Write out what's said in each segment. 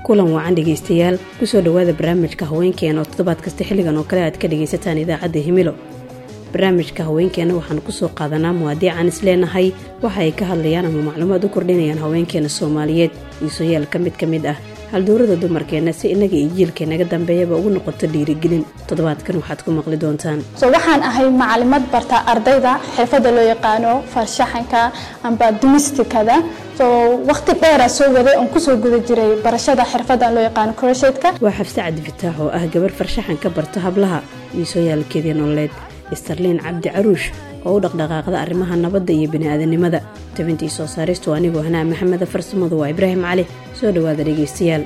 kulan wacan dhegaystayaal kusoo dhowaada barnaamijka haweenkeena oo toddobaad kasta xilligan oo kale aad ka dhagaysataan idaacadda himilo barnaamijka haweenkeena waxaanu kusoo qaadanaa muwaadiican isleenahay waxa ay ka hadlayaan ama macluumaad u kordhinayaan haweenkeena soomaaliyeed iisoyaal ka mid ka mid ah halduurada dumarkeenna si innaga iyo jiilkeennaga dambeeyaba ugu noqoto dhiirigelin toddobaadkan waxaad ku maqli doontaan so waxaan ahay macalimad barta ardayda xirfadda loo yaqaano farshaxanka amba dumistikada so waqti dheera soo waday oon kusoo guda jiray barashada xirfaddan loo yaqaano croshetka waa xabse cabdi fataax oo ah gabar farshaxan ka barta hablaha iisooyaalkeedii nololeed starliin cabdi caruush oo u dhaqdhaqaaqda arrimaha nabadda iyo bini'aadanimada tabintii soo saaristu anigoo hanaa maxameda farsamadu waa ibraahim cali soo dhowaada dhegaystayaal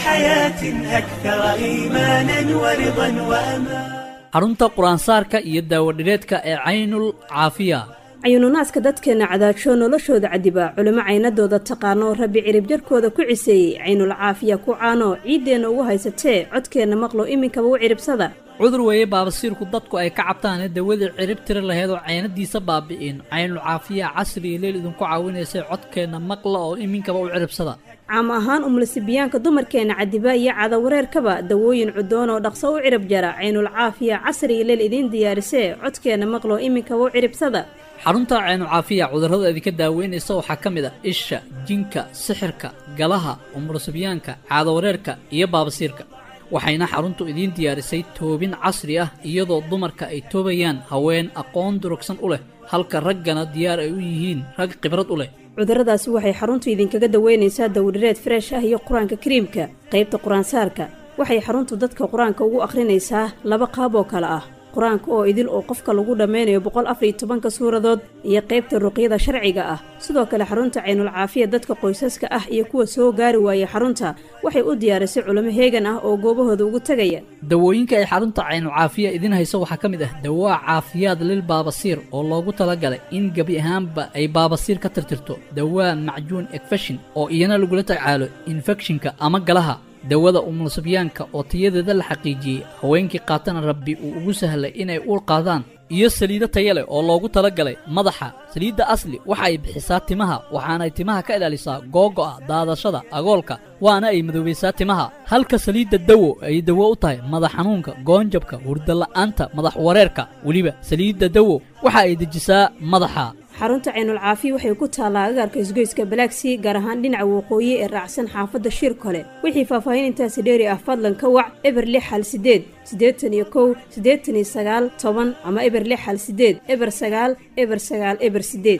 xarunta qur-aansaarka iyo daawadhireedka ee caynul caafiya cayuununaaska dadkeenna cadaajoo noloshooda cadibaa culimo caynadooda taqaano rabbi cirib jarkooda ku ciseeyey caynul caafiya ku caano ciiddeenna ugu haysatee codkeenna maqlo iminkaba u ciribsada cudur weeye baabasiirku dadku ay ka cabtaane dawadii cirib tiri laheed oo caynadiisa baabi'in caynul caafiya casri iyo leel idinku caawinaysay codkeenna maqla oo iminkaba u ciribsada caam ahaan umlasibiyaanka dumarkeenna cadiba iyo cadawareerkaba dawooyin cudoon oo dhaqso u cirib jara caynul caafiya casri iyo leel idiin diyaarisee codkeenna maqlo iminkaba u ciribsada xarunta caynul caafiya cudurrada idinka daaweynaysa waxaa ka mid a isha jinka sixirka galaha umulasibiyaanka caadawareerka iyo baabasiirka waxayna xaruntu idiin diyaarisay toobin casri ah iyadoo dumarka ay toobayaan haween aqoon durugsan u leh halka raggana diyaar ay u yihiin rag khibrad u leh cudurradaasi waxay xaruntu idinkaga daweynaysaa dawdhireed freesh ah iyo qur-aanka kariimka qaybta qur-aansaarka waxay xaruntu dadka qur-aanka ugu akhrinaysaa laba qaab oo kale ah qur-aanka oo idil oo qofka lagu dhammaynayo boqol afariyo tobanka suuradood iyo qaybta ruqyada sharciga ah sidoo kale xarunta caynul caafiya dadka qoysaska ah iyo kuwa soo gaari waayay xarunta waxay u diyaarisay culimo heegan ah oo goobahooda ugu tegaya dawooyinka ay xarunta caynul caafiya idiin hayso waxaa ka mid ah dawaa caafiyaad lil baabasiir oo loogu talagalay in gebi ahaanba ay baabasiir ka tirtirto dawaa macjuun ekfeshin oo iyana lagula tacaalo infekshinka ama galaha dawada umulsibyaanka oo tayadeeda la xaqiijiyey haweenkii qaatana rabbi uu ugu sahlay inay uur qaadaan iyo saliido taya leh oo loogu talagalay madaxa saliidda asli waxa ay bixisaa timaha waxaanay timaha ka ilaalisaa googo'a daadashada agoolka waana ay madoobaysaa timaha halka saliidda dawo ay dawo u tahay madax xanuunka goonjabka hurdala'aanta madax wareerka weliba saliidda dawo waxa ay dejisaa madaxa xarunta caynul caafiya waxay ku taallaa agaarka isgoyska balaagsii gaar ahaan dhinaca waqooyi ee raacsan xaafadda shir kole wixii faahfaahin intaasi dheeri ah fadlan ka wac eber lix hal sideed siddeetan iyo kow siddeetan iyo sagaal toban ama eber lix hal sideed eber sagaal eber sagaal eber sideed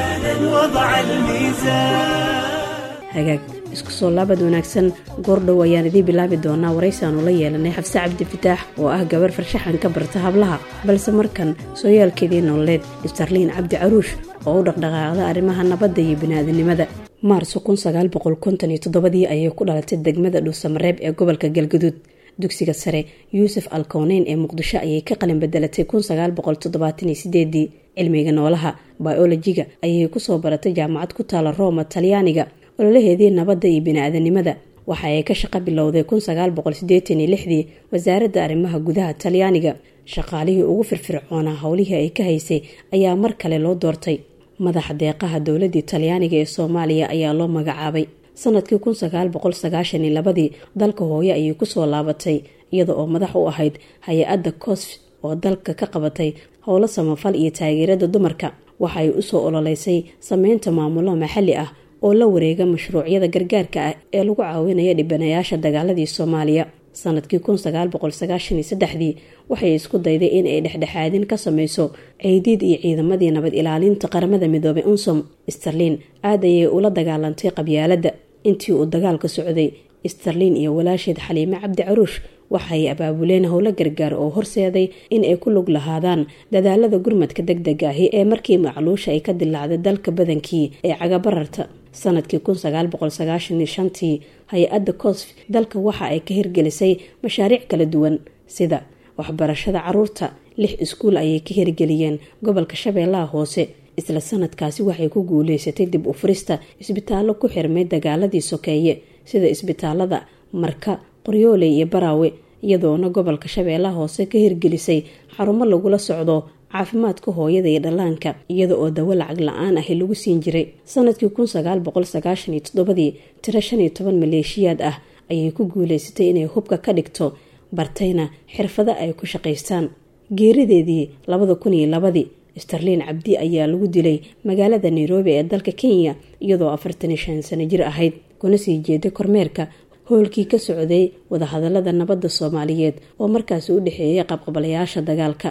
hagaag isku soo laabad wanaagsan goordhow ayaan idiin bilaabi doonaa waraysaanu la yeelanay xabse cabdi fataax oo ah gabar farshaxan ka barta hablaha balse markan sooyaalkeedii nololeed starliin cabdi caruush oo u dhaqdhaqaaqda arrimaha nabadda iyo bini'aadanimada maarso kunsagaalboqolkontoniyotodobadii ayay ku dhalatay degmada dhuusamareeb ee gobolka galgaduud dugsiga sare yuusuf alkowneyn ee muqdisho ayay ka qalin bedelatay kunsagaalboqoltoddobaataniyo cilmiga noolaha biolojiga ayay kusoo baratay jaamacad ku taala roma talyaaniga ololaheedii nabadda iyo bini-aadanimada waxa ay ka shaqo bilowday kunsagaalboqolsideetaniylixdii wasaaradda arrimaha gudaha talyaaniga shaqaalihii ugu firfircoonaa howlihii ay ka haysay ayaa mar kale loo doortay madaxa deeqaha dowladii talyaaniga ee soomaaliya ayaa loo magacaabay sanadkii kunsagaalboqolsagaashanilabadii dalka hooye ayay kusoo laabatay iyada oo madax u ahayd hay-adda cosf oo dalka ka qabatay howlo samafal iyo taageerada dumarka waxa ay usoo ololeysay sameynta maamulo maxalli ah oo la wareega mashruucyada gargaarka ah ee lagu caawinaya dhibanayaasha dagaaladii soomaaliya sanadkii kunsagaalboqolsagaashaniyosaddexdii waxay isku dayday in ay dhexdhexaadin ka sameyso ceydiid iyo ciidamadii nabad ilaalinta qaramada midoobay unsom starliin aad ayay ula dagaalantay qabyaaladda intii uu dagaalka socday starliin iyo walaasheed xaliime cabdi caruush waxay abaabuleen howlo gargaar oo horseeday in ay ku lug lahaadaan dadaalada gurmadka deg deg ahi ee markii macluusha ay ka dilaacday dalka badankii ee cagabararta sanadkii kunsagaalboqolsagaashanishantii hay-adda cosf dalka waxa ay ka hirgelisay mashaariic kala duwan sida waxbarashada caruurta lix iskuul ayay ka hirgeliyeen gobolka shabeellaha hoose isla sanadkaasi waxay ku guuleysatay dib u furista isbitaallo ku xirmay dagaaladii sokeeye sida isbitaalada marka qoryooley iyo baraawe iyadoona gobolka shabeellaha hoose ka hirgelisay xarumo lagula socdo caafimaadka hooyada iyo dhallaanka iyada oo dawo lacag la-aan ahi lagu siin jiray sanadkii kun sagaal boqol sagaashan iyo toddobadii tiro shan iyo toban maleeshiyaad ah ayay ku guulaysatay inay hubka ka dhigto bartayna xirfado ay ku shaqaystaan geerideedii labada kun iyo labadii starliin cabdi ayaa lagu dilay magaalada nairobi ee dalka kenya iyadoo afartan iyo shan sano jir ahayd kuna sii jeeday kormeerka howlkii ka socday wadahadalada nabadda soomaaliyeed oo markaasi u dhexeeyay qabqabalayaasha dagaalka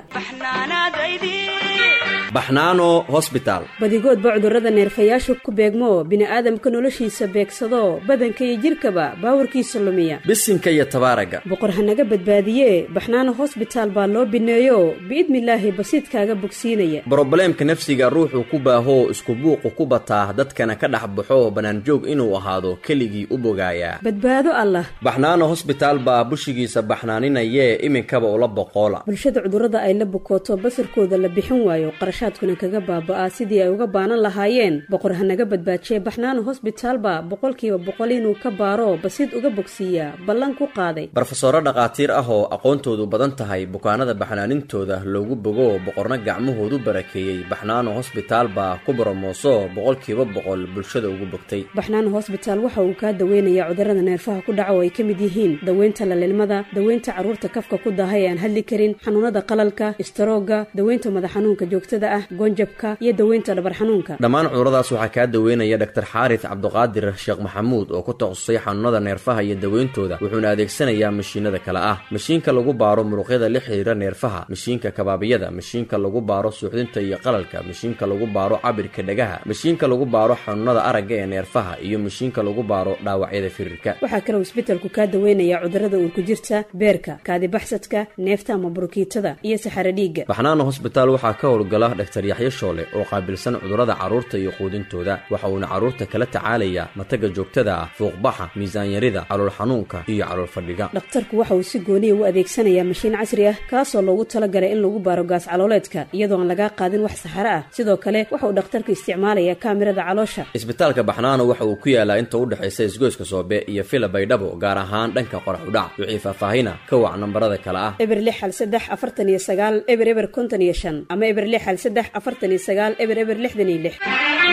baxnaano hosbitaal badigoodba cudurrada neerfayaasha ku beegmo bini'aadamka noloshiisa beegsado badanka iyo jidhkaba baawarkiisa lumiya bisinka iyo tabaaraga boqor hanaga badbaadiye baxnaano hosbitaal baa loo bineeyo biidnilaahi basiidkaaga bogsiinaya brobleemka nafsiga ruuxuu ku baahoo isku buuqu ku bataa dadkana ka dhex baxo bannaanjoog inuu ahaado keligii u bogaayaa badbaado allah baxnaano hosbitaal baa bushigiisa baxnaaninayee iminkaba ula boqoola bulshada cudurrada ay la bukooto basarkooda la bixin waayo qarashaadkuna kaga baaba'aa sidii ay uga baanan lahaayeen boqor hanaga badbaajiye baxnaano hosbitaalba boqolkiiba boqol inuu ka baaro basiid uga bogsiiyaa ballan ku qaaday barofesoro dhakhaatiir ah oo aqoontoodu badan tahay bukaanada baxnaanintooda loogu bogo boqorna gacmahoodu barakeeyey baxnaano hosbitaal baa ku boromooso boqolkiiba boqol bulshada ugu bogtay baxnaano hosbitaal waxa uu kaa daweynayaa cudurrada neerfaha ku dhaca oo ay ka mid yihiin daweynta lalilmada daweynta carruurta kafka ku daahay ee aan hadli karin xanuunada qalalka istaroogga daweynta madax xanuunka joogtada ah goonjabka iyo daweynta dhabar xanuunka dhammaan cuduradaas waxaa kaa daweynaya dhaktar xaaris cabduqaadir sheekh maxamuud oo ku takhasusay xanuunada neerfaha iyo daweyntooda wuxuuna adeegsanayaa mashiinada kale ah mashiinka lagu baaro muruqyada la xiriira neerfaha mashiinka kabaabiyada mashiinka lagu baaro suuxdinta iyo qalalka mashiinka lagu baaro cabirka dhagaha mashiinka lagu baaro xanuunada aragga ee neerfaha iyo mashiinka lagu baaro dhaawacyada firirka waxaa kaloo isbitalku kaa daweynayaa cudurrada uurku jirta beerka kaadibaxsadka neefta ama burukiitada iyo saxaro dhiigga baxnaano hosbitaal waxaa ka howlgala dhaktar yaxyo shoole oo qaabilsan cudurrada carruurta iyo quudintooda waxa uuna carruurta kala tacaalayaa mataga joogtada ah fuuqbaxa miisaanyarida calool xanuunka iyo calool fadhiga dhakhtarku waxa uu si gooniya u adeegsanayaa mashiin casri ah kaasoo loogu talagalay in lagu baaro gaas calooleedka iyadoo aan lagaa qaadin wax saxaro ah sidoo kale waxa uu dhakhtarku isticmaalayaa kaamirada caloosha isbitaalka baxnaano waxa uu ku yaalaa inta u dhexaysa isgoyska soobe iyo fila baydhabo gaar ahaan dhanka qorax udhac wixii faahfaahina ka wac nambarada kale ah eber lix hal saddex afartan iyo sagaal eber eber konton iyo shan ama eber lix hal saddex afartan iyo sagaal eber eber lixdan iyo lix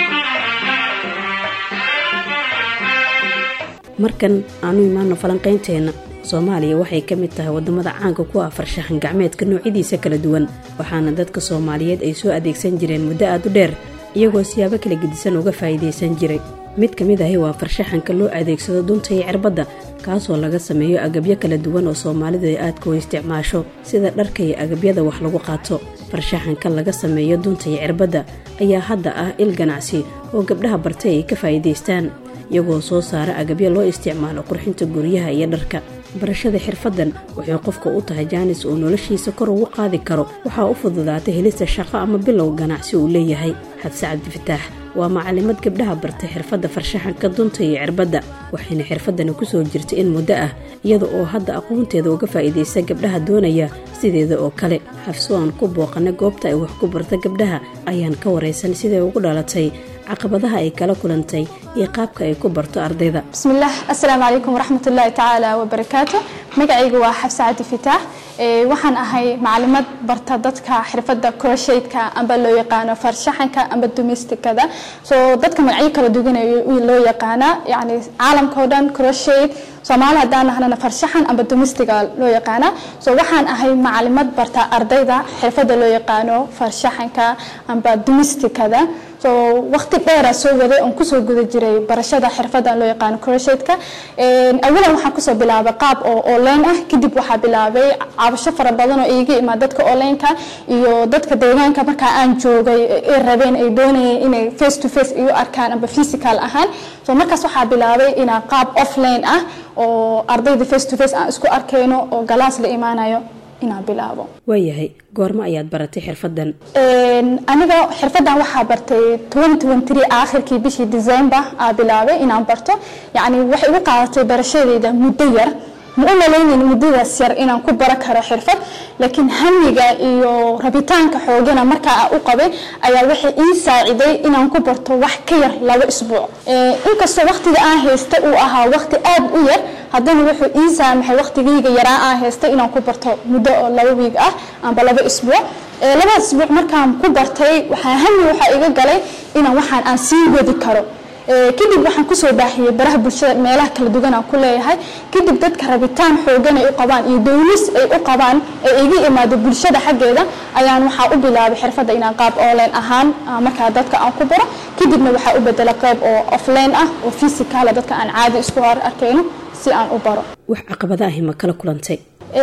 markan aanu imaano falanqaynteenna soomaaliya waxay ka mid tahay waddamada caanka ku ah farshaxan gacmeedka noocyadiisa kala duwan waxaana dadka soomaaliyeed ay soo adeegsan jireen muddo aad u dheer iyagoo siyaabo kala gedisan uga faa'iidaysan jiray mid ka mid ahi waa farshaxanka loo adeegsado dunta iyo cirbadda kaasoo laga sameeyo agabyo kala duwan oo soomaalidu ay aadka u isticmaasho sida dharka iyo agabyada wax lagu qaato farshaxanka laga sameeyo dunta iyo cirbadda ayaa hadda ah il ganacsi oo gabdhaha bartay ay ka faa'iidaystaan iyagoo soo saara agabyo loo isticmaalo qurxinta guryaha iyo dharka barashada xirfaddan waxay qofka u tahay jaanis uu noloshiisa kor ugu qaadi karo waxaa u fududaatay helista shaqo ama bilow ganacsi uu leeyahay xabse cabdifataax waa macalimad gabdhaha bartay xirfadda farshaxanka dunta iyo cirbadda waxayna xirfaddani kusoo jirtay in muddo ah iyada oo hadda aqoonteeda uga faa'iidaysa gabdhaha doonaya sideeda oo kale xabso aan ku booqana goobta ay wax ku barta gabdhaha ayaan ka waraysan siday ugu dhalatay caqabadaha ay kala kulantay iyo qaabka ay ku barto ardayda bismillaah assalaamu calaykum waraxmatullaahi tacaala wabarakaatu magacaygu waa xabse cabdi fitaax waxaan ahay macalimad barta dadka xirfadda croshaydka amba loo yaqaano farshaxanka amba domesticada so dadka magacyo kala duwan loo yaqaanaa yani caalamka oo dhan croshayd soomaali haddaan nahnana farshaxan amba domestiga loo yaqaanaa so waxaan ahay macalimad barta ardayda xirfadda loo yaqaano farshaxanka amba domesticada so waqti dheera soo waday oon kusoo guda jiray barashada xirfadan loo yaqaano croshaydka awalan waxaan kusoo bilaabay qaab oo online ah kadib waxaa bilaabay cabasho fara badan oo iiga imaa dadka onlineka iyo dadka deegaanka markaa aan joogay ay rabeen ay doonayeen inay face to face igu arkaan amba physical ahaan so markaas waxaa bilaabay inaa qaab offline ah oo ardayda face to face aan isku arkayno oo galaas la imaanayo inaan bilaabo waayahay goormo ayaad baratay xirfaddan aniga xirfaddan waxaa bartay aakhirkii bishii december aa bilaabay inaan barto yacni waxay igu qaadatay barashadeeda muddo yar ma u malaynayn muddadaas yar inaan ku baro karo xirfad laakiin hamiga iyo rabitaanka xoogana markaa u qabay ayaa waxay ii saaciday inaan ku barto wax ka yar laba isbuuc inkastoo waqtiga aan haysta uu ahaa waqti aad u yar haddana wuxuu ii saamaxay waqtigayga yaraa aan haysta inaan ku barto muddo oo laba wiig ah amba laba isbuuc labada isbuuc markaan ku bartay waxaa hami waxaa iga galay inaan waxaan aan sii wadi karo kadib waxaan kusoo baahiyey baraha bulshada meelaha kala duwan aan ku leeyahay kadib dadka rabitaan xoogan ay u qabaan iyo dowlis ay u qabaan ee iga imaado bulshada xaggeeda ayaan waxaa u bilaabay xirfadda inaan qaab online ahaan markaa dadka aan ku baro kadibna waxaa u bedela qayb oo offline ah oo physicala dadka aan caadi isku hor arkayno si aan u baro wax caqabada ahi ma kala kulantay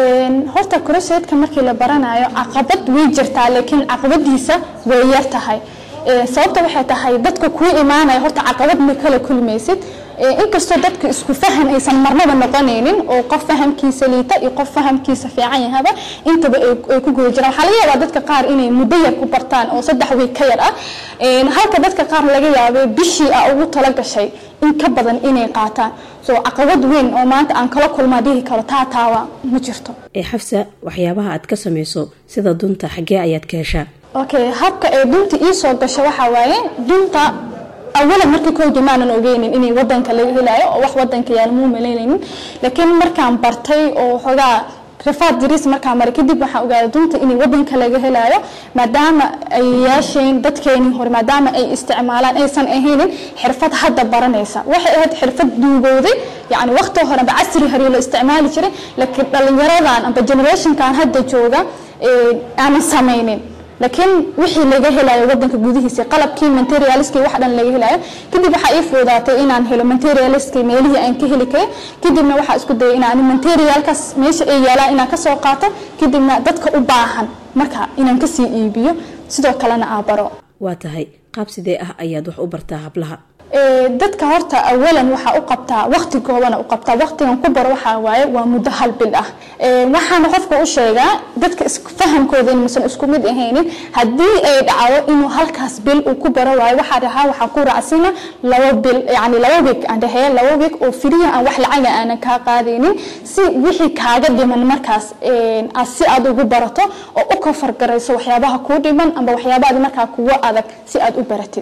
horta kurasheedka markii la baranayo caqabad way jirtaa laakiin caqabadiisa way yar tahay sababta waxay tahay dadka kuu imaanaya horta caqabad ma kala kulmaysid inkastoo dadka isku fahan aysan marnaba noqonaynin oo qof fahamkiisa liita iyo qof fahamkiisa fiican yahaba intaba ay ku guda jiraan waxaa laga yaabaa dadka qaar inay muddo yar ku bartaan oo saddex wiig ka yar ah halka dadka qaar laga yaabay bishii a ugu tala gashay in ka badan inay qaataan so caqabad weyn oo maanta aan kala kulmaa dhihi karo taa taawa ma jirto xafsa waxyaabaha aad ka samayso sida dunta xaggee ayaad ka heshaa okay habka ee dunta ii soo gasho waxaa waaye dunta awalan markii kowdii maanan ogeynin inay wadanka laga helaayo oo wax wadanka yaal muu malaynaynin laakiin markaan bartay oo xoogaa rifaad diris markaa maray kadib waxaan ogaaday dunta inay wadanka laga helaayo maadaama ay yeesheen dadkeenii hore maadaama ay isticmaalaan aysan ahaynin xirfad hadda baranaysa waxay ahayd xirfad duugowday yacni waqti hore amba casri hore la isticmaali jiray laakiin dhallinyaradan amba generationkan hadda jooga aanan samaynin laakiin wixii laga helayo wadanka gudihiisa qalabkii materialiskii wax dhan laga helayo kadib waxaa ii fuudaatay inaan helo materialiskii meelihii aan ka heli karin kadibna waxaa isku dayay inaan materialkaas meesha ay yaalaan inaan kasoo qaato kadibna dadka u baahan marka inaan kasii iibiyo sidoo kalena aa baro waa tahay qaab sidee ah ayaad wax u bartaa hablaha dadka horta awalan waxaa u qabtaa waqti goobana u qabtaa waqtigan ku baro waxaa waaye waa muddo hal bil ah waxaana qofka u sheegaa dadka fahamkooda inuusan isku mid ahaynin haddii ay dhacdo inuu halkaas bil uu ku baro waayo waxaa dhahaa waxaa ku raacsina laba bil yani laba week aan dhaheeya laba week oo firiya aan wax lacaga aanan kaa qaadaynin si wixii kaaga dhiman markaas si aad ugu barato oo u kafargarayso waxyaabaha kuu dhiman amba waxyaabahaad markaa kugu adag si aad u baratid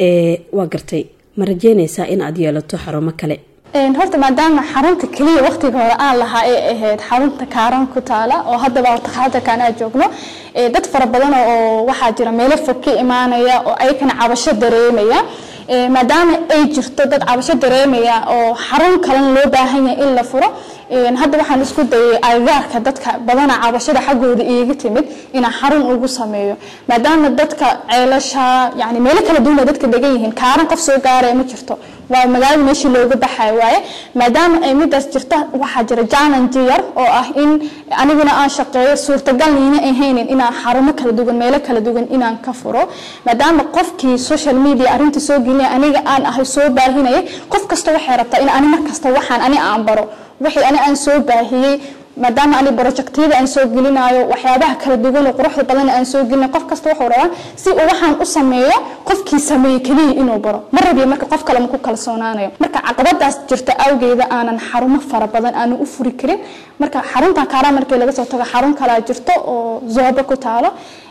waa gartay ma rajeynaysaa in aad yeelato xarumo kale horta maadaama xarunta keliya waqtiga hore aan lahaa ee ahayd xarunta kaaran ku taala oo haddaba takhatarkan aa joogno dad fara badan oo waxaa jira meelo fog ka imaanaya oo ayakana cabasho dareemaya maadaama ay jirto dad cabasho dareemaya oo xarun kalena loo baahan yahay in la furo hadda waxaan isku dayay agagaarka dadka badana cabashada xaggooda iiga timid inaan xarun ugu sameeyo maadaama dadka ceelasha yani meelo kala duwana dadka degan yihiin kaaran qof soo gaaraya ma jirto waa magaalada meeshii looga baxay waaye maadaama ay midaas jirto waxaa jira challenge yar oo ah in aniguna aan shaqeeyo suurtagal niina ahaynin inaan xarumo kala duwan meelo kala duwan inaan ka furo maadaama qofkii social media arrinta soo gelinaya aniga aan ahay soo baahinaya qof kasta waxay rabtaa in ani markasta waxaan ani aan baro wixii ani aan soo baahiyey maadaama ani projectyada aan soo gelinayo waxyaabaha kala duwan oo quruxda badan aan soo gelinayo qof kasta wuxuu rabaa si uu waxaan u sameeyo qofkii sameeyey keliya inuu baro ma rabiyo marka qof kale ma ku kalsoonaanayo marka caqabadaas jirta awgeeda aanan xarumo fara badan aanan u furi karin marka xaruntan kaaraa markii laga soo tago xarun kalaa jirto oo zooba ku taalo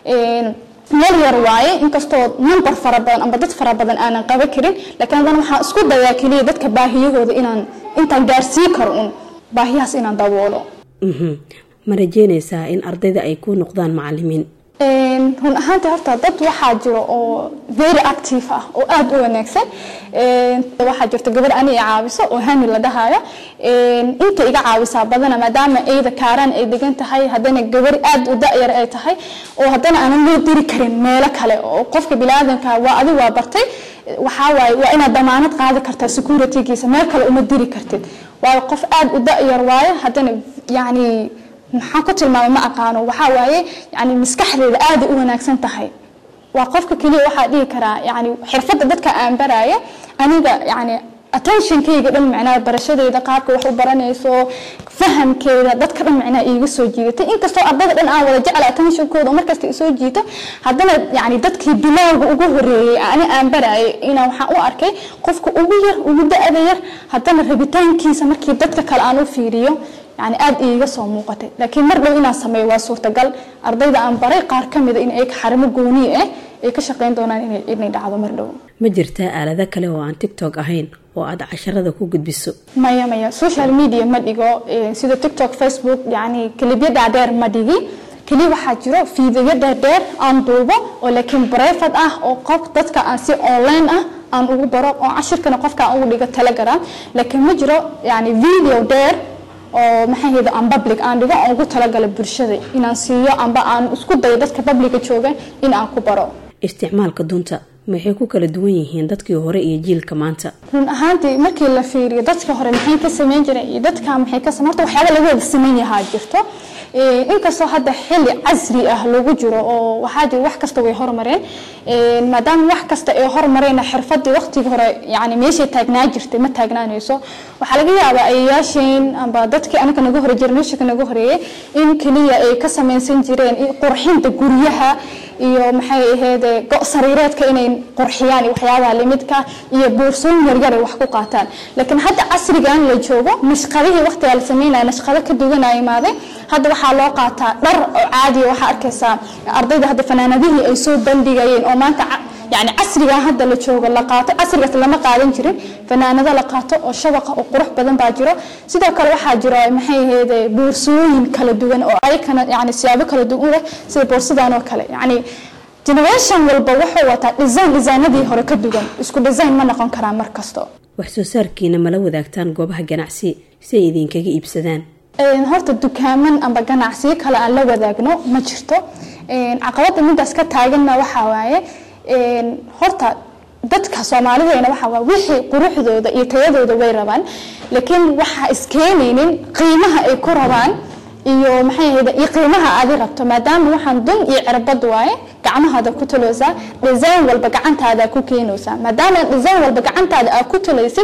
meel yar waaye inkastoo number fara badan amba dad fara badan aanan qaban karin laakiin haddana waxaan isku dayaa keliya dadka baahiyahooda inaan intaan gaarsii karo un baahiyahaas inaan daboolo ma rajeynaysaa in ardayda ay ku noqdaan macalimiin run ahaantii horta dad waxaa jiro oo very active ah oo aada u wanaagsan waxaa jirta gabar ani i caawiso oo hani la dhahayo inta iga caawisaa badana maadaama eyda kaaraan ay degan tahay haddana gabar aada u da-yar ay tahay oo haddana aanan loo diri karin meelo kale oo qofka biniaadanka waa adi waa bartay waxaa waaye waa inaad damaanad qaadi kartaa securitygiisa meel kale uma diri kartid waayo qof aada u da-yar waayo haddana yacni maxaan ku tilmaamay ma aqaano waxaa waaye yani maskaxdeeda aada u wanaagsan tahay waa qofka keliya waxaa dhihi karaa yani xirfadda dadka aan baraya aniga yani attentionkayga dhan macnaha barashadeeda qaabka wax u baranayso fahamkeeda dadka dhan macnaha iiga soo jiidatay inkastoo ardada dhan aan wada jecla attentionkooda markasta isoo jiito haddana yani dadkii bilowga ugu horeeyey ani aan barayay inaa waxaan u arkay qofka ugu yar ugu da-da yar haddana rabitaankiisa markii dadka kale aan u fiiriyo yani aada iiga soo muuqatay laakiin mar dhow inaan sameeyo waa suurtagal ardayda aan baray qaar ka mida in ay xarimo gooniye ah ay ka shaqeyn doonaan inay dhacdo mar dhow ma jirtaa aalado kale oo aan tiktok ahayn oo aad casharada ku gudbiso maya maya social media ma dhigo sida tiktok facebook yani kelibyo dhaadheer ma dhigi keliya waxaa jiro fiidiyo dhaadheer aan duubo oo laakiin brefad ah oo qof dadka aan si online ah aan ugu baro oo cashirkana qofka aan ugu dhigo telegram laakiin ma jiro yani video dheer oo maxay hayda aan public aan dhigo aan ugu talagalay bulshada inaan siiyo amba aan isku dayo dadka publica jooga in aan ku baro isticmaalka dunta maxay ku kala duwan yihiin dadkii hore iyo jiilka maanta run ahaantii markii la fiiriyo dadka hore maxay ka sameyn jireen iyo dadka maxay ka horta waxyaaba laga wada sameyn yahaa jirto inkastoo hadda xili casri ah lagu jiro oo waxaa jira wax kasta way hormareen maadaama wax kasta ay hormareen xirfadii waqtigii hore yani meeshay taagnaa jirtay ma taagnaanayso waxaa laga yaabaa ayayaasheen amba dadkii anaga naga hore generation naga horeeyay in kaliya ay ka samaysan jireen qurxinta guryaha iyo maxay ahayd go' sariireedka inay qurxiyaan iyo waxyaabaha limidka iyo boorsooyin yaryar ay wax ku qaataan laakiin hadda casrigan la joogo nashqadihii waqtigaa la sameynaya nashqado ka duwanaa imaaday hadda waxaa loo qaataa dhar oo caadiya waxaa arkaysaa ardayda hadda fanaanadihii ay soo bandhigayeen oo maanta yani casrigan hadda la joogo la qaato casrigaas lama qaadan jirin fanaanado la qaato oo shabaqa oo qurux badan baa jiro sidoo kale waxaa jiro maxay ahayd boorsooyin kala duwan oo ayakana yani siyaabo kala duwan leh sida boorsadan oo kale yani generation walba wuxuu wataa design designadii hore ka duwan isku design ma noqon karaa mar kasto wax soo saarkiina mala wadaagtaan goobaha ganacsi si ay idinkaga iibsadaan horta dukaaman amba ganacsiyo kale aan la wadaagno ma jirto caqabada midaas ka taaganna waxaa waaye horta dadka soomaalideena waxaa waa wixii quruxdooda iyo tayadooda way rabaan laakiin waxaa iskeenaynin qiimaha ay ku rabaan iyo maxay ahayd iyo qiimaha aadi rabto maadaama waxaan dun iyo cirbad waaye gacmahaada ku taloosaa design walba gacantaada ku keenaysaa maadaama design walba gacantaada aad ku talaysid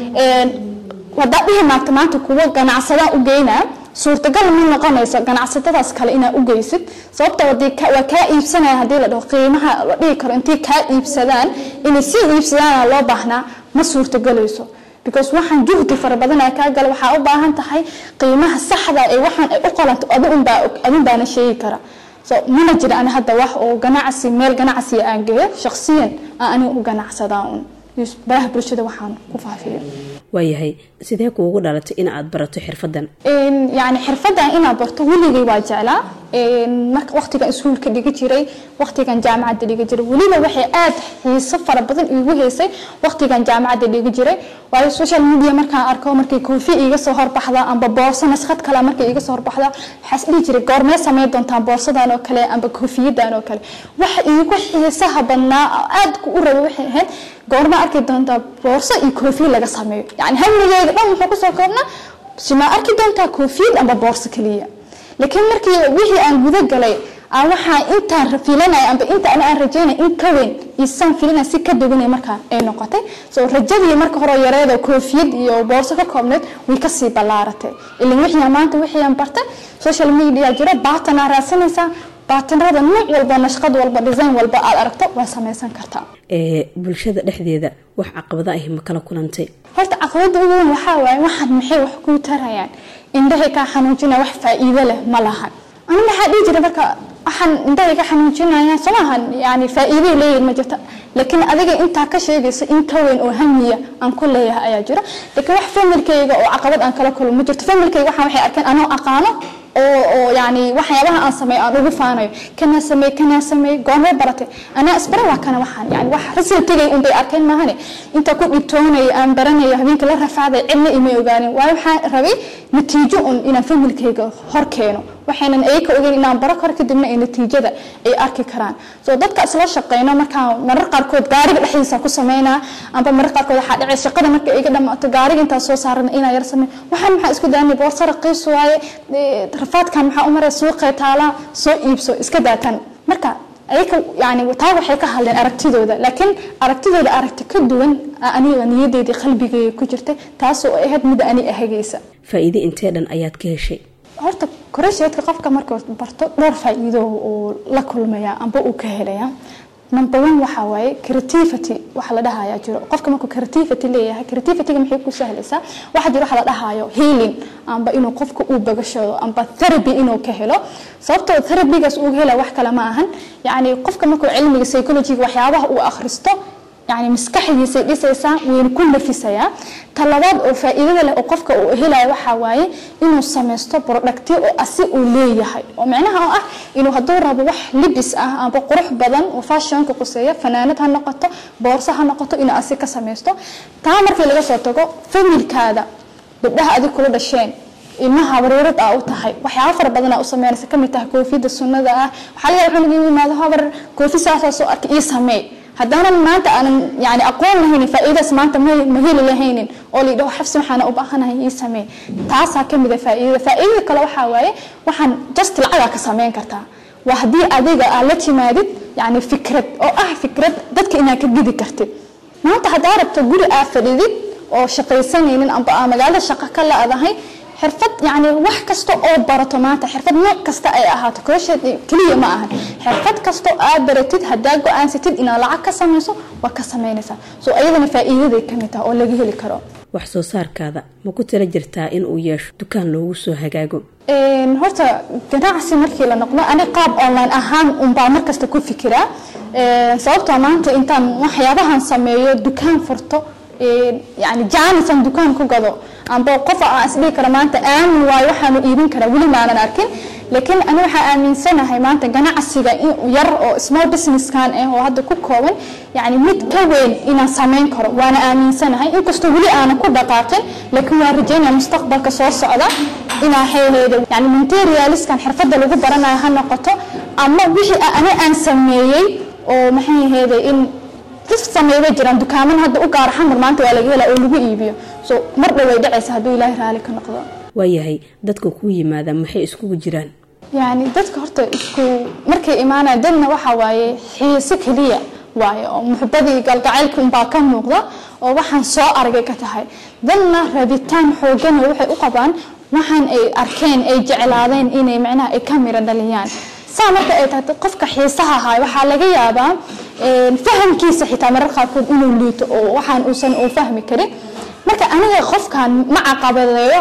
wadaa dhihi maagta maanta kuwa ganacsadaan u geynaa suurtagal ma noqonayso ganacsatadaas kale inaa u geysid sababta waa kaa iibsanaya hadii la dhaho qiimaha la dhihi karo intay kaa iibsadaan inay si iibsadaana loo baahnaa ma suurtagelayso because waxaan juhdi fara badan ay kaa gala waxaa u baahan tahay qiimaha saxda ee waxaan ay u qalanto adun baana sheegi kara so mana jira ani hadda wax oo ganacsi meel ganacsiga aan geeyo shaqsiyan aan aniga u ganacsadaa un baraha bulshada waxaan ku faafiyo waayahay sidee kuugu dhalatay in aad barato xirfadan yani xirfadan inaad barto weligay waa jeclaa marka waqtigan iskuulka dhigi jiray waqtigan jaamacadda dhigi jiray weliba waxay aad xiiso fara badan iigu heysay waqtigan jaamacadda dhigi jiray waayo social media markaan arko markay koofi iiga soo horbaxda amba boorso naskhad kale markay iiga soo horbaxda waxaas dhihi jiray goormee sameyn doontaan boorsadan oo kale amba koofiyadan oo kale waxa iigu xiisaha badnaa aad u rabay waxay ahayd goorma arki doontaa boorso iyo koofiya laga sameeyo yani hamigeyga dhan wuxuu kusoo koobnaa simaa arki doontaa koofiyad amba boorso keliya laakiin markii wixii aan guda galay aan waxaa intaan filanaya amba inta ani aan rajeynaya in ka weyn isaan filanaya si ka duwanay markaa ay noqotay soo rajadii marka hore yareeda koofiyad iyo boorso ka koobneed way kasii ballaaratay ilan wixii maanta wixii aan bartay social media jiro baatanaa raadsanaysaa baatanrada nuuc walba nashqad walba design walba aad aragto waa samaysan kartaa bulshada dhexdeeda wax caqabada ah ma kala kulantay horta caqabada ugu weyn waxaa waaye waxaan maxay wax kuu tarayaan indhahay kaa xanuujinaya wax faa-iido leh ma lahan ani maxaa dhihi jira marka waxaan indhahay ka xanuujinayaan soo maahan yani faa-iiday leeyihin ma jirta laakiin adiga intaa ka sheegaysa in ka weyn oo hamiya aan ku leeyahay ayaa jira laakiin wax familkayga oo caqabad aan kala kulmo ma jirto familkayga waxaan waxay arkeen anoo aqaano oo oo yani waxyaabaha aan sameeyo aan ugu faanayo kanaa sameey kanaa sameey goormee baratay anaa isbara waa kana waxaan yani wax resultigay unbay arkeen maahane inta ku dhibtoonaya aan baranayo habeenka la rafaaday cidna imay ogaanin waayo waxaan rabay natiijo un inaan familkayga hor keeno waxaynan ayaka ogeyn inaan baro karo kadibna ay natiijada ay arki karaan soo dadka isla shaqeyno markaan marar qaarkood gaariga dhexdiisa ku sameynaa amba marar qaarkood waxaa dhacay shaqada marka iga dhamaato gaariga intaa soo saarana inaa yar samey waxaan maxaa isku daanay boorsa raqiis waaye rafaadkan maxaa u maray suuqee taalaa soo iibso iska daatan marka ayaka yani taa waxay ka hadleen aragtidooda laakiin aragtidooda aragti ka duwan aniga niyadeedii qalbigeyga ku jirtay taasoo ahayd mid ani ahagaysa faa-iide intee dhan ayaad ka heshay horta koresheedka qofka marka barto dhowr faa-iido uu la kulmaya amba uu ka helaya number one waxaa waaye creativity waxa la dhahayaa jiro qofka markuu creativity leeyahay creativityga maxay ku sahlaysaa waxaa jiro waxa la dhahayo healing amba inuu qofka uu bagashado amba therapy inuu ka helo sababtoo therapygaas uu hela wax kale ma ahan yacni qofka markuu cilmiga psychologyga waxyaabaha uu akhristo yani maskaxdiisay dhisaysaa wayna ku nafisayaa talabaad oo faa-iidada leh oo qofka uu helaya waxaa waaye inuu samaysto productyo oo asi uu leeyahay oo micnaha oo ah inuu hadduu rabo wax libis ah amba qurux badan oo fashionka quseeya fanaanad ha noqoto boorso ha noqoto inuu asi ka samaysto taa markii laga soo tago familkaada gabdhaha adig kula dhasheen ilmaha bareerad aa u tahay waxyaaba fara badanaa u sameynaysa kamid tahay koofiyada sunnada ah waxaa laga yaaba wuxuu yimaado habar koofi saasaa soo arkay ii samee haddaanan maanta aanan yani aqoon lahaynin faa-iidaas maanta ma heli lahaynin oo la yidhaho xabsi waxaana u baahanahay ii samee taasaa kamid a faa-iidada faa-iidada kale waxaa waaye waxaan just lacagaa ka sameyn kartaa waa haddii adiga aad la timaadid yani fikrad oo ah fikrad dadka inaad ka gidi kartid maanta haddaa rabto guri aad fadhidid oo shaqaysanaynin amba aa magaalada shaqo ka la-dahay xirfad yani wax kasta oo barato maanta xirfad nooc kasta ay ahaato crochet keliya ma ahan xirfad kasta aad baratid haddaa go-aansatid inaad lacag ka samayso waa ka samaynaysaa so ayadana faa-iidaday kamid taha oo laga heli karo wax soo saarkaada ma ku tala jirtaa in uu yeesho dukaan loogu soo hagaago horta ganacsi markii la noqdo ani qaab online ahaan unbaa markasta ku fikiraa sababtoo maanta intaan waxyaabahan sameeyo dukaan furto yani jaanisan dukaan ku gado amba qof aan isdhihi karo maanta aamin waayo waxaanu iibin karaa weli maanan arkin laakiin ani waxaa aaminsanahay maanta ganacsiga yar oo small businesskan ah oo hadda ku kooban yani mid ka weyn inaan samayn karo waana aaminsanahay inkastoo weli aanan ku dhaqaaqin laakiin waan rajeynaya mustaqbalka soo socda inaa heeleedo yani materialiskan xirfadda lagu baranayo ha noqoto ama wixii ani aan sameeyey oo maxay aheeday in dad sameeya jiraan dukaaman hadda u gaara xamar maanta waa laga helaa oo lagu iibiyo so mar dhow way dhacaysa hadduu ilaahay raali ka noqdo waayahay dadka kuu yimaada maxay iskugu jiraan yani dadka horta isku markay imaanaya dadna waxaa waaye xiise keliya waaye oo muxubadii galgacaylka unbaa ka muuqda oo waxaan soo aragay ka tahay dadna rabitaan xoogana waxay u qabaan waxaan ay arkeen ay jeclaadeen inay macnaha ay ka miro dhaliyaan saa marka ay tahay qofka xiisaha ahaay waxaa laga yaabaa fahamkiisa xitaa marar qaarkood inuu liito oo waxaan uusan uu fahmi karin marka aniga qofkan ma caqabadeeyo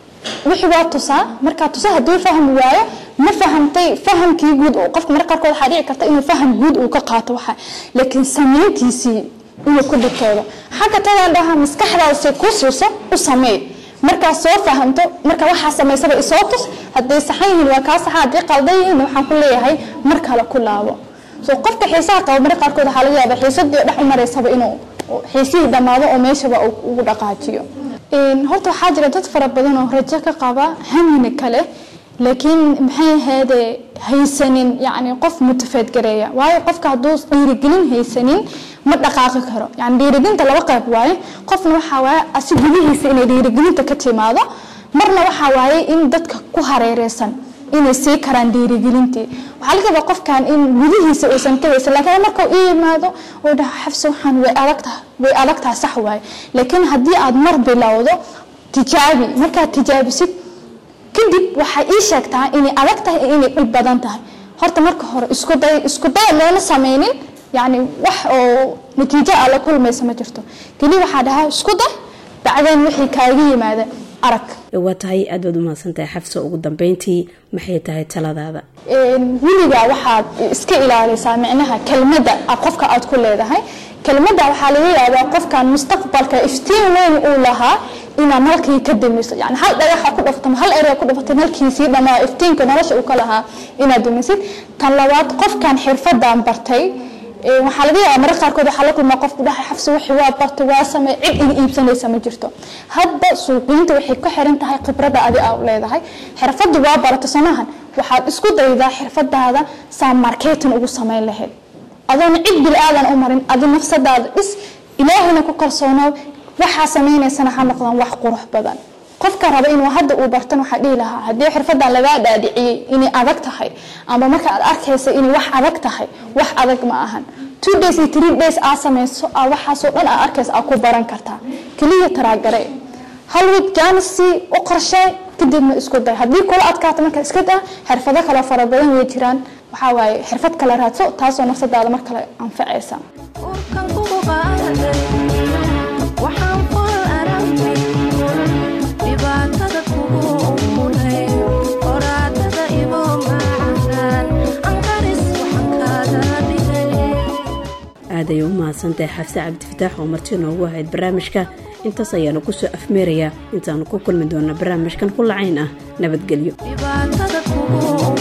wixii waa tusaa markaa tusa hadduu fahmi waayo ma fahamtay fahamkii guud qofka marar qaarkood waxaa dhici karta inuu faham guud uu ka qaato waxa laakiin sameyntiisii inuu ku dhigtoodo xagga tadaan dhaha maskaxdaasi ku siiso u sameey markaa soo fahamto marka waxaa samaysaba isoo tus hadday saxan yihiin waa kaa saxa haddii qaldan yihiin waxaan ku leeyahay mar kale ku laabo so qofka xiisaha qaba marka qaarkood waxaa laga yaabaa xiisadii dhex u maraysaba inuu xiisihii dhammaado oo meeshaba ugu dhaqaajiyo horta waxaa jira dad fara badan oo rajo ka qaba hamina kale laakiin maxay ahaydee haysanin yani qof mutafeedgareeya waayo qofka hadduu dhiirigelin haysanin ma dhaqaaqi karo yani dhiirigelinta laba qayb waaye qofna waxaa waaye asi gudihiisa inay dhiirigelinta ka timaado marna waxaa waaye in dadka ku hareereysan inay sii karaan dhiirigelintii waxaa laga yaabaa qofkan in gudihiisa uusan ka haysan laakiin marka uu yimaado uu dhaho xabsi waxaan way adagtaha way adagtaha sax waaye laakiin haddii aad mar bilowdo tijaabi markaad tijaabisid kadib waxay ii sheegtaa inay adag tahay iyo inay dhib badan tahay horta marka hore isku day isku day loona sameynin yani wax oo natiijo aa la kulmaysa ma jirto keliya waxaa dhahaa isku day bacdeen wixii kaaga yimaada arag waa tahay aad baad umahadsantahay xafsa ugu dambeyntii maxay tahay taladaada weligaa waxaad iska ilaalisaa micnaha kelmadda qofka aad ku leedahay kelmadda waxaa laga yaabaa qofkan mustaqbalka iftiin weyn uu lahaa inaad nalkii ka damiso yani hal dhagaxa ku dhafto hal erey ku dhafatay nalkiisii dhamaa iftiinka nolosha uu ka lahaa inaad damisid tan labaad qofkan xirfadan bartay waxaa laga yaabaa marar qaarkood waxaa la kulmaa qofku dhahay xafsi wixii waa bartay waa samey cid iga iibsanaysa ma jirto hadda suuqiinta waxay ku xiran tahay khibradda adi aa leedahay xirfaddu waa barata somahan waxaad isku daydaa xirfadaada saa marketing ugu samayn lahayd adoona cid bil aadan u marin adi nafsadaada dhis ilaahayna ku kalsoonoo waxaa samaynaysana ha noqdaan wax qurux badan qofka raba inuu hadda uu bartan waxaa dhihi lahaa haddii xirfadan lagaa dhaadhiciyey inay adag tahay ama marka aad arkaysa inay wax adag tahay wax adag ma ahan two days iyo three days aa samayso aa waxaasoo dhan aa arkaysa aa ku baran kartaa keliya taraagare hal week jaanisi u qorshay kadibna isku day haddii kula adkaato marka iska daa xirfado kale fara badan way jiraan waxaa waaye xirfad kale raadso taasoo nafsadaada mar kale anfacaysa aad ay u mahadsan mahadsantahay xafse cabdifataax oo marti noogu ahayd barnaamijka intaas ayaanu kusoo afmeerayaa intaanu ku kulmi doona barnaamijkan ku lacayn ah nabadgelyo